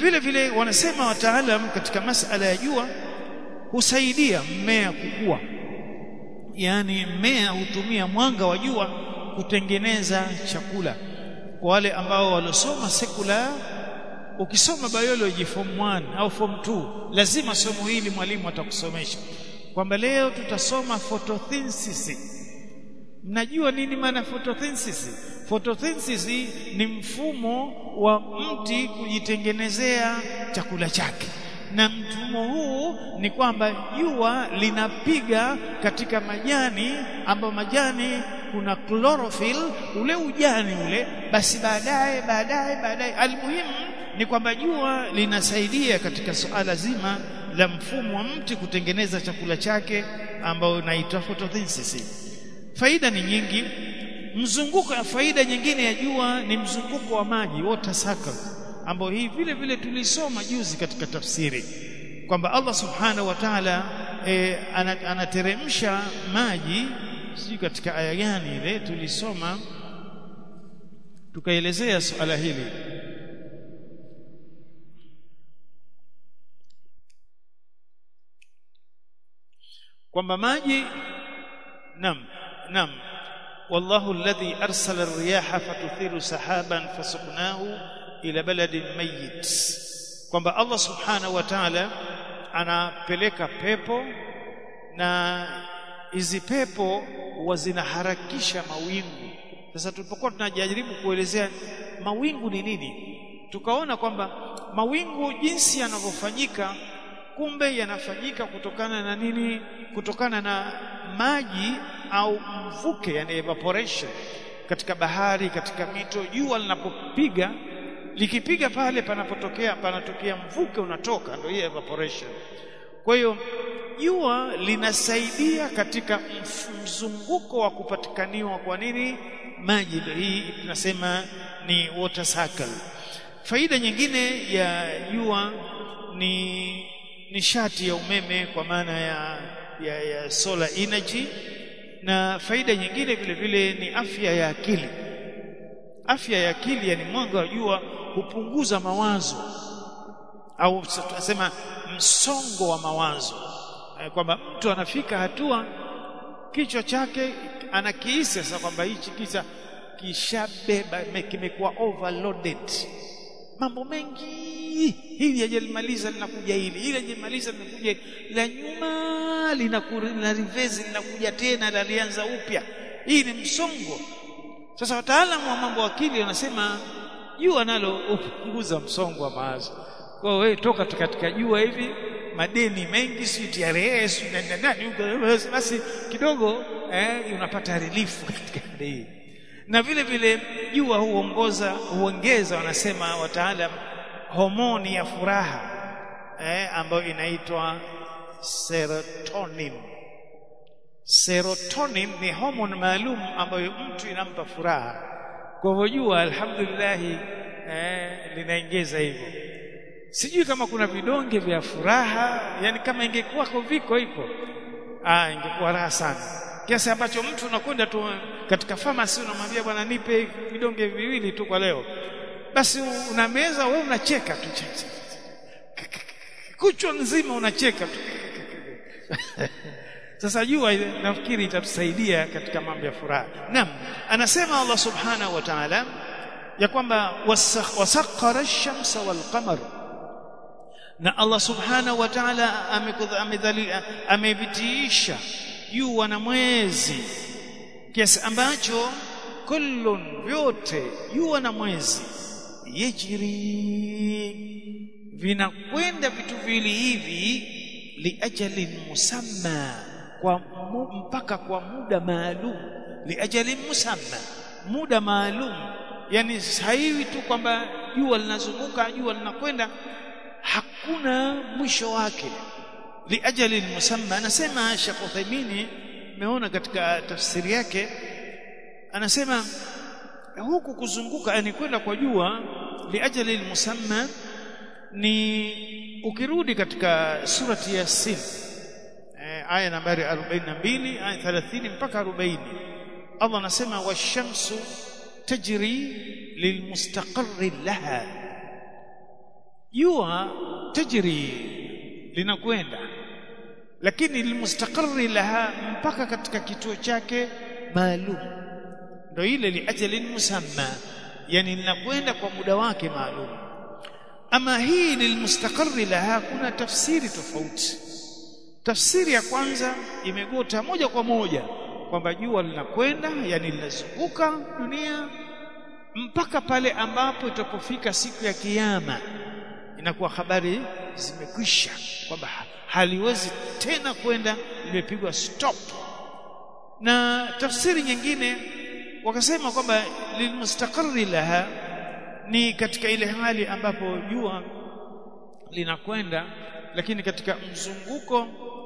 vile vile wanasema wataalam katika masala ya jua husaidia mmea kukua yani mmea hutumia mwanga wa jua kutengeneza chakula kwa wale ambao walosoma sekula ukisoma biology form 1 au form 2 lazima somo hili mwalimu atakusomesha kwamba leo tutasoma photosynthesis mnajua nini maana photosynthesis photosynthesis ni mfumo wa mti kujitengenezea chakula chake na mfumo huu ni kwamba jua linapiga katika majani ambayo majani kuna chlorophyll ule ujani ule basi baadaye baadaye baadaye almuhimu ni kwamba jua linasaidia katika suala zima la mfumo wa mti kutengeneza chakula chake ambao unaitwa photosynthesis faida ni nyingi mzunguko ya faida nyingine ya jua ni mzunguko wa maji water cycle ambao hii vile vile tulisoma juzi katika tafsiri kwamba Allah subhanahu wa ta'ala e, anateremsha maji sijui katika aya gani ile tulisoma tukaelezea suala hili kwamba maji nam nam والله الذي أرسل الرياح فتثير سحابا فسقناه إلى بلد ميت kwamba Allah subhanahu wa ta'ala anapeleka pepo na hizi pepo huwa zinaharakisha mawingu sasa tulipokuwa tunajaribu kuelezea mawingu ni nini tukaona kwamba mawingu jinsi yanavyofanyika kumbe yanafanyika kutokana na nini kutokana na maji au mvuke yani evaporation katika bahari katika mito jua linapopiga likipiga pale panapotokea panatokea mvuke unatoka ndio hiyo evaporation kwa hiyo jua linasaidia katika mzunguko wa kupatikaniwa kwa nini maji hii tunasema ni water cycle faida nyingine ya jua ni nishati ya umeme kwa maana ya, ya, ya solar energy na faida nyingine vile vile ni afya ya akili afya ya akili yani mwanga wa jua hupunguza mawazo au tunasema msongo wa mawazo kwamba mtu anafika hatua kichwa chake anakihisi sasa kwamba hichi kisa kishabeba kimekuwa overloaded mambo mengi hili hajalimaliza linakuja hili hili hajalimaliza linakuja la nyuma lina reverse linakuja tena lalianza upya hii ni msongo sasa wataalamu wa mambo akili wanasema jua nalo hupunguza msongo wa mawazo kwa wewe toka katika jua hivi madeni mengi si TRS na nani huko basi kidogo eh, unapata relief katika hii na vile vile jua huongoza huongeza wanasema wataalam homoni ya furaha eh, ambayo inaitwa serotonin serotonin ni homoni maalum ambayo mtu inampa furaha kwa hivyo jua alhamdulillah eh, linaongeza hivyo sijui kama kuna vidonge vya furaha yani kama ingekuwa viko hivyo ah ingekuwa raha sana kiasi ambacho mtu unakwenda tu katika pharmacy unamwambia bwana nipe vidonge viwili tu kwa leo basi unameza wewe unacheka tu kuchwa nzima unacheka tu sasa jua nafikiri itatusaidia katika mambo ya furaha naam anasema Allah subhanahu wa ta'ala ya kwamba wasakhara ash-shamsa wal-qamar na Allah subhanahu wa ta'ala amevitiisha jua na mwezi kiasi ambacho kullun vyote jua na mwezi yajri vinakwenda vitu vili hivi liajalin musamma kwa mpaka kwa muda maalum liajalin musamma muda maalum yani haiwi tu kwamba jua linazunguka jua linakwenda hakuna mwisho wake liajalin musamma anasema Sheikh Uthaymeen meona katika tafsiri yake anasema huku kuzunguka yani kwenda kwa jua liajali musamma ni ukirudi katika surati Yasin eh, aya nambari 42 aya 30 mpaka 40 Allah anasema washamsu tajri lilmustaqarri laha jua tajri linakwenda lakini lilmustaqarri laha mpaka katika kituo chake maalum ndio ile liajalin musamma yani linakwenda kwa muda wake maalum ama hii lilmustaqarri laha kuna tafsiri tofauti tafsiri ya kwanza imegota moja kwa moja kwamba jua linakwenda yani linazunguka dunia mpaka pale ambapo itapofika siku ya kiyama inakuwa habari zimekwisha kwamba haliwezi tena kwenda limepigwa stop na tafsiri nyingine wakasema kwamba lilmustaqarri laha ni katika ile hali ambapo jua linakwenda lakini katika mzunguko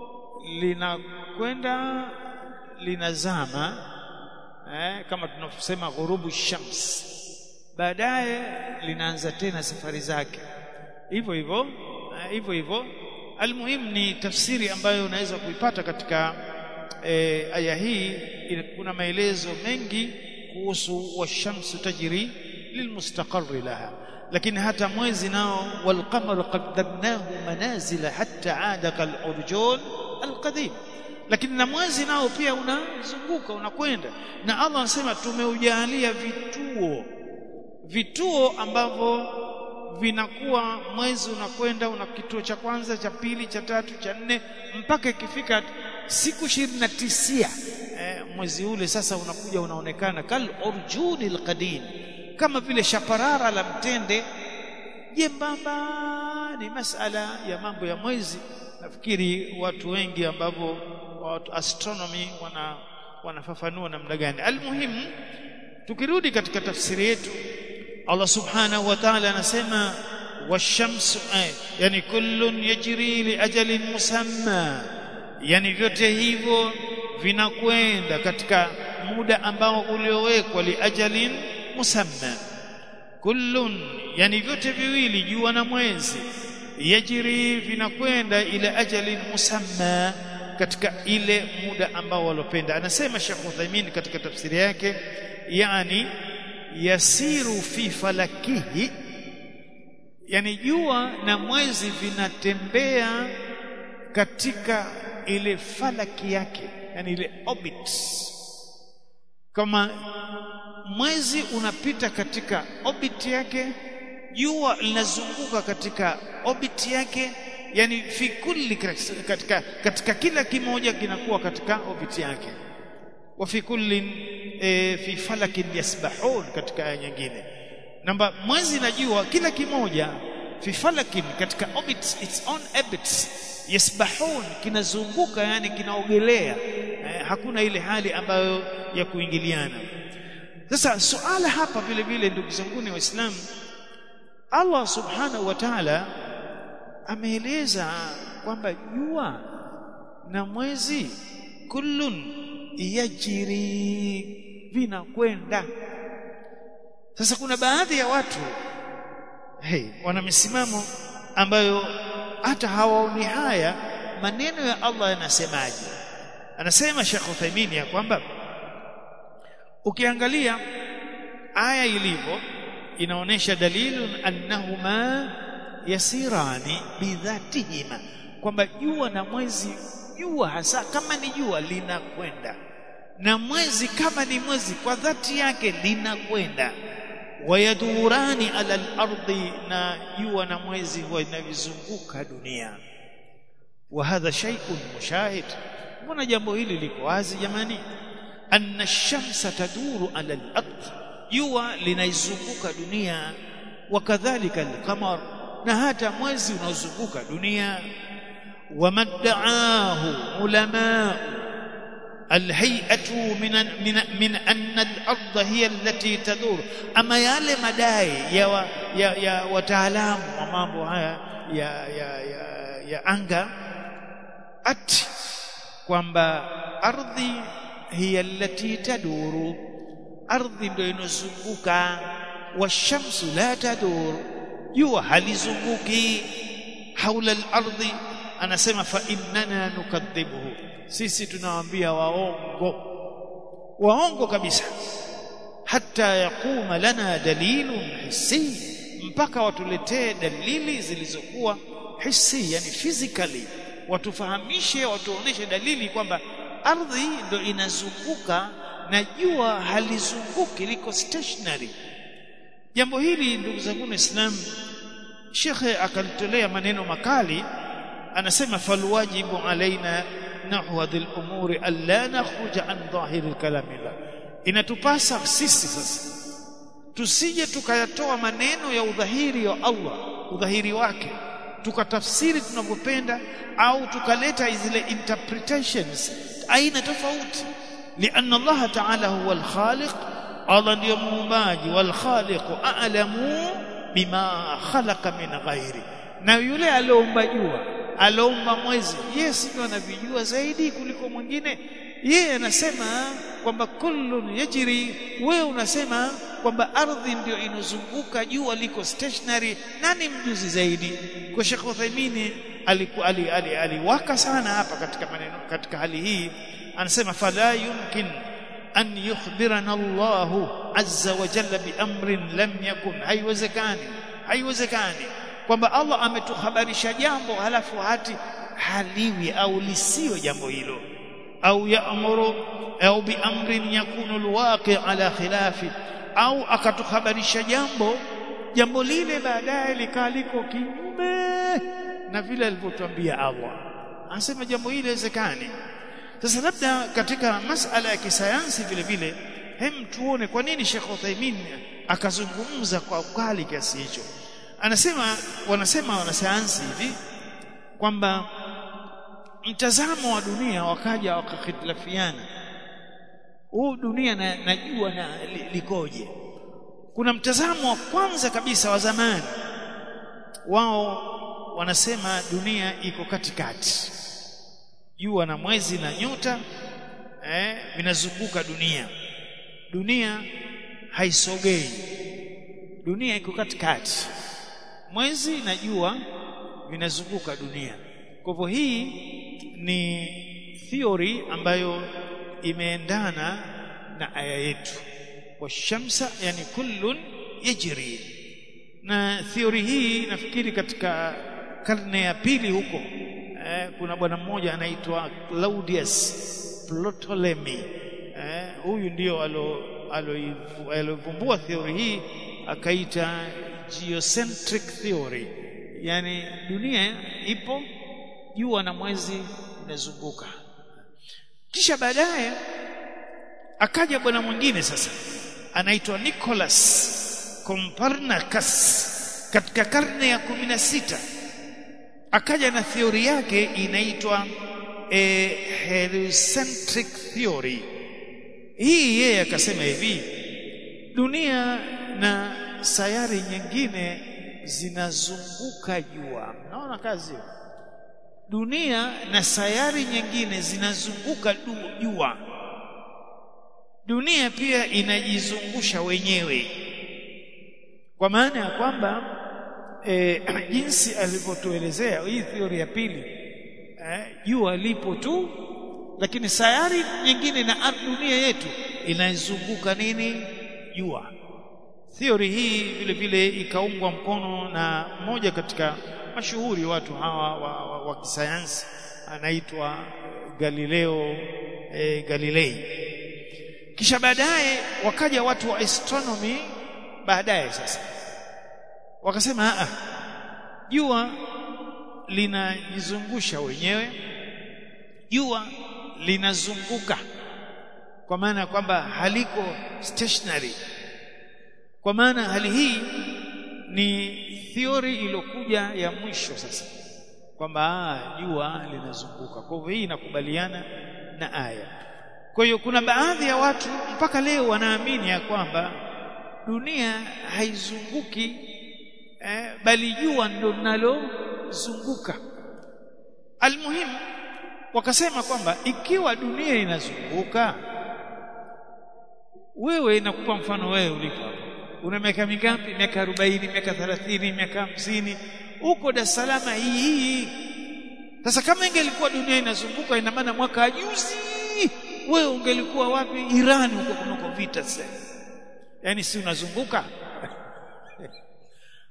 linakwenda linazama eh, kama tunavyosema ghurubu shams baadaye linaanza tena safari zake hivyo hivyo hivyo hivyo almuhim ni tafsiri ambayo unaweza kuipata katika e, aya hii kuna maelezo mengi kuhusu washamsu tajri lilmustaqarri laha lakini hata mwezi nao walqamar qaddarnahu manazila hatta aada kalurjun alqadim lakini na mwezi nao pia unazunguka unakwenda na Allah anasema tumeujalia vituo vituo ambavyo vinakuwa mwezi unakwenda una kituo cha kwanza cha pili cha tatu cha nne mpaka ikifika siku 29 eh, mwezi ule sasa unakuja unaonekana kal urjuni alqadim kama vile shaparara la mtende jembamba ni masala ya mambo ya mwezi nafikiri watu wengi ambao watu astronomy wana wanafafanua namna gani almuhimu tukirudi katika tafsiri yetu Allah subhanahu wa ta'ala anasema washamsu ay, yani kullun yajri li ajalin musamma yani vyote hivyo vinakwenda katika muda ambao uliowekwa li ajalin musamma kullun yani vyote viwili jua na mwezi yajri vinakwenda ila ajalin musamma katika ile muda ambao walopenda anasema Sheikh Uthaymeen katika tafsiri yake yani yasiru fi falakihi yani jua na mwezi vinatembea katika ile falaki yake yani ile orbit kama mwezi unapita katika orbit yake jua linazunguka katika orbit yake yani fi kulli katika katika kila kimoja kinakuwa katika orbit yake wa fi kullin e, fi falakin yasbahun katika aya nyingine namba mwezi na jua kila kimoja fi falakin katika orbits its own orbits yasbahun kinazunguka yani kinaogelea eh, hakuna ile hali ambayo ya kuingiliana sasa suala hapa vile vile ndugu zanguni waislamu Allah subhanahu wa ta'ala ameeleza kwamba jua na mwezi kullun yajiri vinakwenda sasa kuna baadhi ya watu hey, wana misimamo ambayo hata hawaoni haya maneno ya Allah yanasemaje anasema Sheikh Uthaymeen ya kwamba ukiangalia aya ilivyo inaonesha dalilun annahuma yasirani bidhatihima kwamba jua na mwezi jua hasa kama ni jua linakwenda na mwezi kama ni mwezi kwa dhati yake linakwenda wayadurani ala al-ardi na jua na mwezi huwa inavizunguka dunia wa hadha shay'un mushahid mbona jambo hili liko wazi jamani anna ash-shamsa taduru ala al-ard jua linaizunguka dunia wakadhalika al-qamar na hata mwezi unaozunguka dunia ومدعاه علماء الهيئة من من من أن الأرض هي التي تدور أما yale madai ya wa, ya, ya wataalamu wa mambo haya ya ya ya, ya anga ati kwamba ardhi hiya allati taduru ardhi ndio inozunguka washamsu la tadur jua halizunguki haula al-ardhi anasema fa innana nukadhibuhu sisi tunawaambia waongo waongo kabisa hata yakuma lana dalilun hissi mpaka watuletee dalili zilizokuwa hisi yani physically watufahamishe watuoneshe dalili kwamba ardhi ndo inazunguka na jua halizunguki liko stationary jambo hili ndugu zangu waislamu shekhe akalitolea maneno makali anasema falwajibu alaina nahwa dhil umuri alla nakhruja an dhahiri kalamillah inatupasa sisi sasa tusije tukayatoa maneno ya udhahiri wa Allah udhahiri wake tukatafsiri tunavyopenda au tukaleta zile interpretations aina tofauti lianna Allah ta'ala huwa al-khaliq Allah ndiyo muumbaji wal khaliq a'lamu bima khalaqa min ghairi na yule aliomba jua aliomba mwezi yes ndio anavijua zaidi kuliko mwingine yeye anasema kwamba kullun yajri wewe unasema kwamba ardhi ndio inozunguka jua liko stationary nani mjuzi zaidi kwa Sheikh Uthaymeen aliwaka ali, ali, ali sana hapa katika maneno katika hali hii anasema fala yumkin an yukhbirana Allah azza wa jalla bi amrin lam yakun haiwezekani haiwezekani kwamba Allah ametuhabarisha jambo halafu hati haliwi au lisiwe jambo hilo au yaamuru au bi amrin yakunu alwaqi ala khilafi au akatuhabarisha jambo jambo lile baadaye likaliko kinyume na vile alivyotuambia Allah anasema jambo hili haiwezekani sasa labda katika masala ya kisayansi vile vile hem tuone kwa nini Sheikh Uthaymeen akazungumza kwa ukali kiasi hicho anasema wanasema wanasayansi hivi kwamba mtazamo wa dunia wakaja wakahitilafiana huu dunia na, najua na li, likoje kuna mtazamo wa kwanza kabisa wa zamani wao wanasema dunia iko katikati jua na mwezi na nyota eh, vinazunguka dunia dunia haisogei dunia iko katikati mwezi na jua vinazunguka dunia kwa hivyo hii ni theory ambayo imeendana na aya yetu washamsa yani kullun yajri na theory hii nafikiri katika karne ya pili huko eh, kuna bwana mmoja anaitwa Claudius Ptolemy eh, huyu ndio alo alovumbua theory hii akaita geocentric theory yani dunia ipo jua na mwezi inazunguka kisha baadaye akaja bwana mwingine sasa anaitwa Nicholas Copernicus katika karne ya kumi na sita akaja na theory yake inaitwa e, heliocentric theory hii yeye akasema hivi dunia na sayari nyingine zinazunguka jua naona kazi dunia na sayari nyingine zinazunguka jua dunia pia inajizungusha wenyewe kwa maana ya kwamba e, jinsi alivyotuelezea hii theory ya pili jua e, lipo tu lakini sayari nyingine na dunia yetu inaizunguka nini jua theory hii vile vile ikaungwa mkono na mmoja katika mashuhuri watu hawa wa, wa, wa kisayansi anaitwa Galileo e, Galilei kisha baadaye wakaja watu wa astronomy baadaye sasa wakasema a jua linajizungusha wenyewe jua linazunguka kwa maana ya kwamba haliko stationary kwa maana hali hii ni theory iliyokuja ya mwisho sasa kwamba jua linazunguka kwa hivyo hii inakubaliana na aya kwa hiyo kuna baadhi ya watu mpaka leo wanaamini ya kwamba dunia haizunguki eh, bali jua ndo linalozunguka almuhimu wakasema kwamba ikiwa dunia inazunguka wewe nakupa mfano wewe ulipo hapa una miaka mingapi miaka 40 miaka 30 miaka 50 huko Dar es Salaam hii sasa kama ingelikuwa dunia inazunguka ina maana mwaka juzi wewe ungelikuwa wapi Iran huko kunako vita sasa yani si unazunguka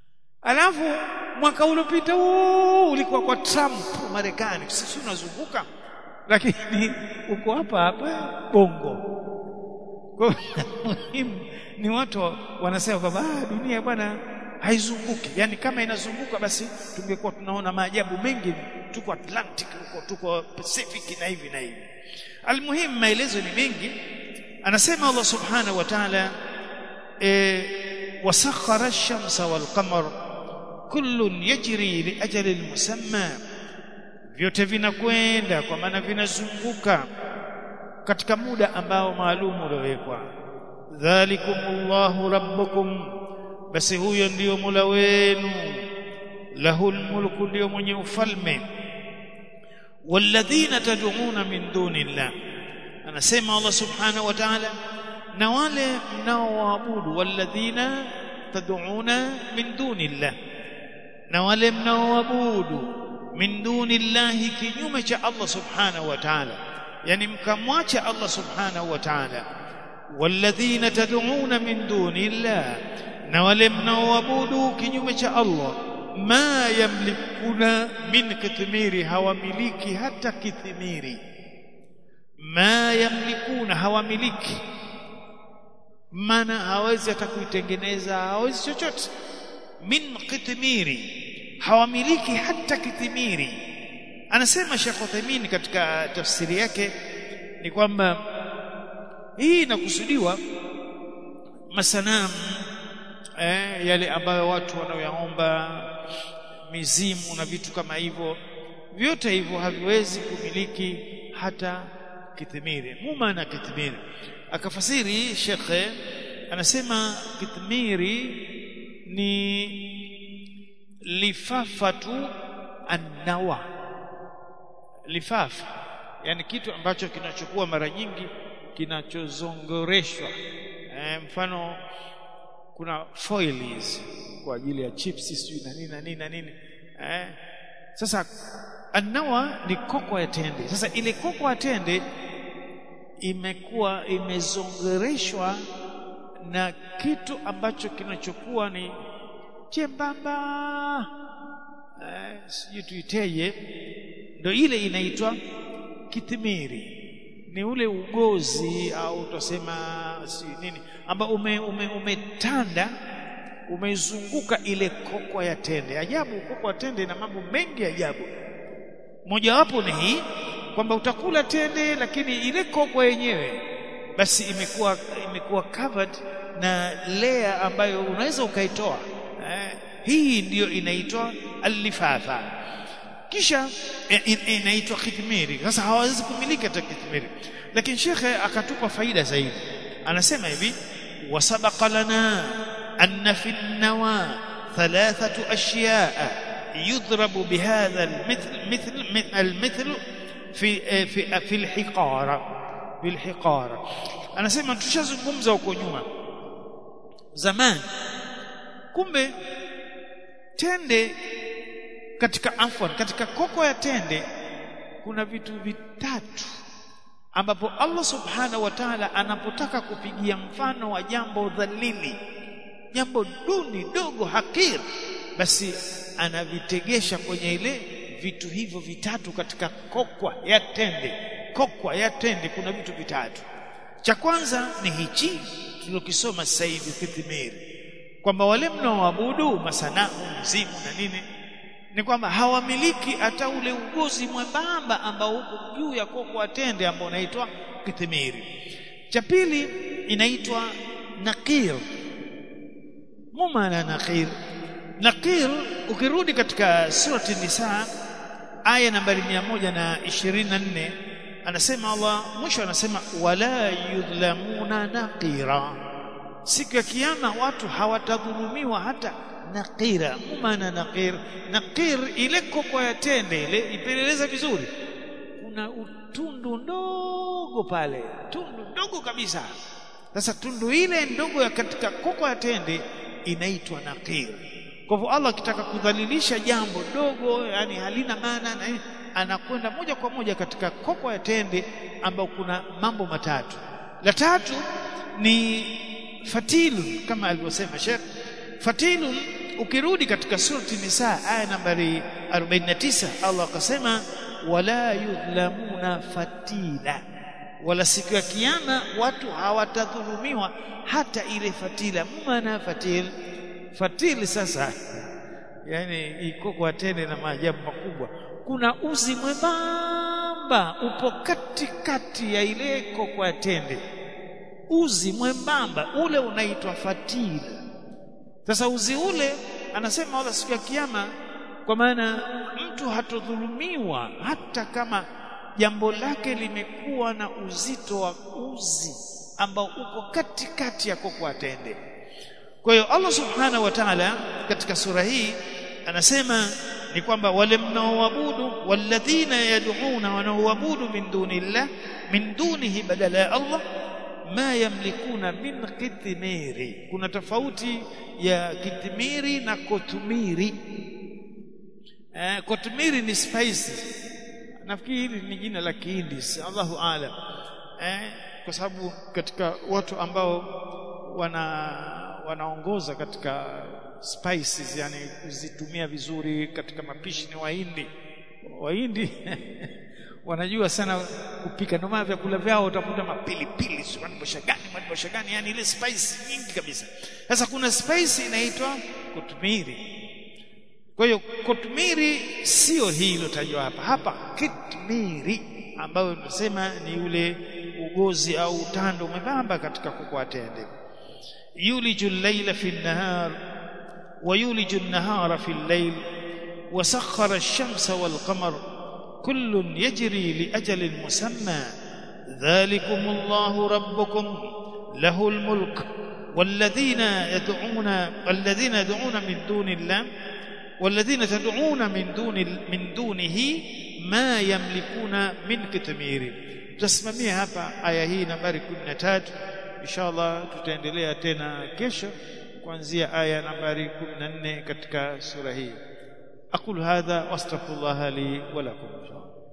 alafu mwaka uliopita huu ulikuwa kwa Trump Marekani sisi unazunguka lakini uko hapa hapa Bongo kwa muhimu ni watu wanasema kwamba ah, dunia bwana haizunguki yani kama inazunguka basi tungekuwa tunaona maajabu mengi tuko Atlantic huko tuko Pacific na hivi na hivi almuhimu maelezo ni mengi anasema Allah subhanahu wa ta'ala e, wasakhara ash-shamsa wal-qamar kullun yajri li ajalin musamma vyote vinakwenda kwa maana vinazunguka katika muda ambao maalum uliowekwa dhalikumullahu rabbukum basi huyo ndiyo mula wenu lahul mulku ndiyo mwenye ufalme walladhina tad'una min dunillah anasema Allah subhanahu wa ta'ala na wale mnaoabudu walladhina tad'una min dunillah na wale mnaoabudu min dunillahi kinyume cha Allah subhanahu wa ta'ala yani mkamwacha Allah subhanahu wa ta'ala walladhina tad'una min dunillah na wale mnaoabudu kinyume cha Allah ma yamlikuna min kitmiri hawamiliki hata kithimiri ma yamlikuna hawamiliki maana hawezi hata kuitengeneza hawezi chochote min kitmiri hawamiliki hata kithimiri anasema Sheikh Uthaymeen katika tafsiri yake ni kwamba hii inakusudiwa masanamu eh, yale ambayo watu wanaoyaomba mizimu na vitu kama hivyo vyote hivyo haviwezi kumiliki hata kithimiri mumana kithimiri akafasiri shekhe anasema kithimiri ni lifafatu annawa lifafa yani kitu ambacho kinachokuwa mara nyingi kinachozongoreshwa e, mfano kuna foils kwa ajili ya chips sijui na nini na nini na nini eh sasa annawa ni koko ya tende sasa ile koko ya tende imekuwa imezongereshwa na kitu ambacho kinachokuwa ni chembamba eh, sijui tuiteje ndio ile inaitwa kitimiri ni ule ugozi au tutasema si nini ambao ume, ume, umetanda umezunguka ile koko ya tende ajabu koko ya tende ina mambo mengi ajabu mojawapo ni hii kwamba utakula tende lakini ile koko yenyewe basi imekuwa imekuwa covered na layer ambayo unaweza ukaitoa eh, hii ndiyo inaitwa alifafa kisha inaitwa kitmiri sasa hawawezi kumiliki hata kitmiri lakini shekhe akatupa faida zaidi anasema hivi wasabaqa lana anna fi nawa thalathatu ashya'a yudrabu bihadha almithl mithl almithl fi fi fi alhiqara fi alhiqara anasema tushazungumza huko nyuma zamani kumbe tende katika afwan katika koko ya tende kuna vitu vitatu ambapo Allah subhanahu wa ta'ala anapotaka kupigia mfano wa jambo dhalili jambo duni dogo hakir basi anavitegesha kwenye ile vitu hivyo vitatu katika kokwa ya tende kokwa ya tende kuna vitu vitatu cha kwanza ni hichi tulokisoma sasa hivi kithimiri kwamba wale mnaoabudu masanamu mzimu na nini ni kwamba hawamiliki hata ule ugozi mwembamba ambao uko juu ya koko atende ambao unaitwa kithimiri cha pili inaitwa naqir mumana naqir naqir ukirudi katika surati nisa aya nambari 124 anasema Allah mwisho anasema wala yudhlamuna naqira siku ya kiyama watu hawatadhulumiwa hata naqira maana naqir naqir ile koko ya tende ile ipeleleza vizuri kuna utundu ndogo pale tundu ndogo kabisa sasa tundu ile ndogo ya katika koko ya tende inaitwa naqir kwa hivyo Allah akitaka kudhalilisha jambo dogo yani halina maana na anakwenda moja kwa moja katika koko ya tende ambao kuna mambo matatu la tatu ni fatilun kama alivyosema Sheikh fatilun ukirudi katika surati nisa aya nambari 49 Allah akasema wala yudhlamuna fatila wala siku ya kiyama watu hawatadhulumiwa hata ile fatila maana fatil fatili sasa yani iko kwa tende na maajabu makubwa kuna uzi mwembamba upo katikati ya ile kokwa tende uzi mwembamba ule unaitwa fatili sasa uzi ule anasema wala siku ya kiyama kwa maana mtu hatodhulumiwa hata kama jambo lake limekuwa na uzito wa uzi ambao uko katikati ya kokwa tende kwa hiyo Allah subhanahu wa ta'ala katika sura hii anasema ni kwamba wale mnaoabudu walladhina yad'una wanaoabudu min dunillah min dunihi badala ya Allah ma yamlikuna min kithmiri kuna tofauti ya kithmiri na kotumiri eh, kotumiri ni spice nafikiri hili ni jina la Kihindi Allahu aalam eh, kwa sababu katika watu ambao wana wanaongoza katika spices yani kuzitumia vizuri katika mapishi ni Wahindi Wahindi wanajua sana kupika ndio maana vyakula vyao utakuta mapilipili sio madibosha gani madibosha gani yani ile spice nyingi kabisa sasa kuna spice inaitwa kotumiri kwa hiyo kotumiri sio hii iliyotajwa hapa hapa kitmiri ambayo tunasema ni ule ugozi au utando mwembamba katika kuku atende يولج الليل في النهار ويولج النهار في الليل وسخر الشمس والقمر كل يجري لأجل مسمى ذلكم الله ربكم له الملك والذين يدعون الذين يدعون من دون الله والذين تدعون من دون من دونه ما يملكون من كتمير تسممia hapa aya hii nambari 13 inshallah tutaendelea tena kesho kuanzia aya nambari 14 katika sura hii aqul hadha wastaghfirullah li wa lakum